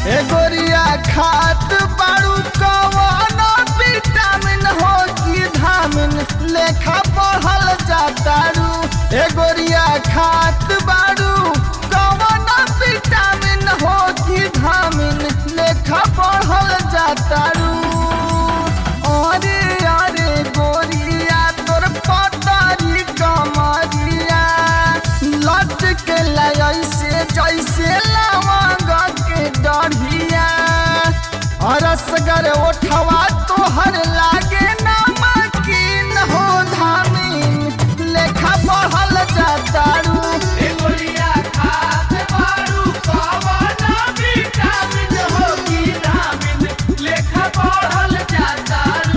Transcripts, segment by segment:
ए गोरिया खात बाड़ू कवन विटामिन हो कि धामिन लेखा पढ़ल जातारू ए गोरिया खात बाड़ू कवन विटामिन हो कि धामिन लेखा पढ़ल जातारू अरे अरे गोरिया तोर पतारी कमरिया लट के ऐसे जैसे लवंग के डढ़िया रसगर ओठवा तोहर लागे नमकीन हो धामीन लेखा पढ़ल जातारू ए गोरिया खात बारू कवन विटामिन हो कि धामिन लेखा पढ़ल जातारू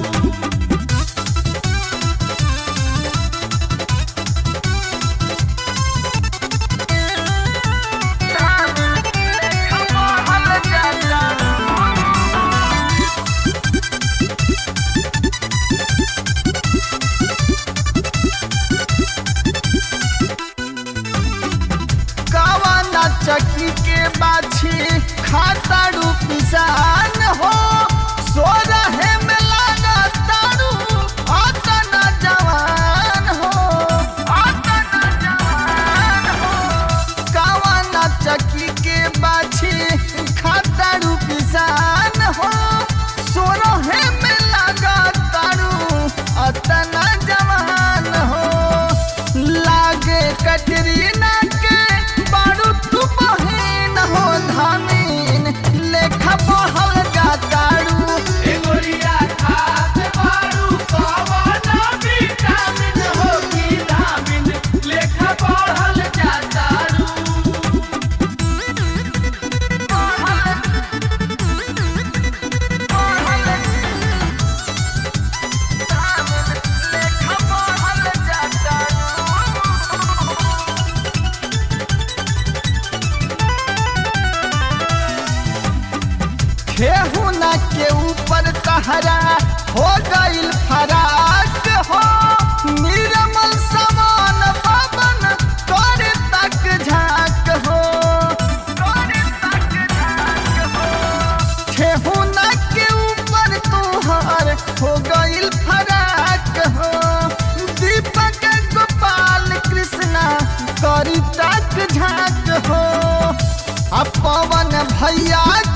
लेखा पढ़ल जातारू कवना चक्की के बाछी खातारू पिसान हो सो रहे में लागा तारू अतना जवान हो अतना जवान हो कवना चक्की के बाछी खातारू पिसान हो सो रहे में लागा तारू अतना जवान हो लागे कटरीना के बारू तू बहिन हो धामीन लेखा पढ़ल जातारू ए गोरिया खात बारू कवन विटामिन हो कि धामिन लेखा पढ़ल जातारू लेखा पढ़ल जातारू खेहुना के ऊपर तहरा हो गइल फराक हो निर्मल समान पवन कर तक झाक हो कर तक झाक हो खेहुना के ऊपर तुहार हो गइल फराक हो दीपक गोपाल कृष्णा करी तक झाक हो आ पवन भैया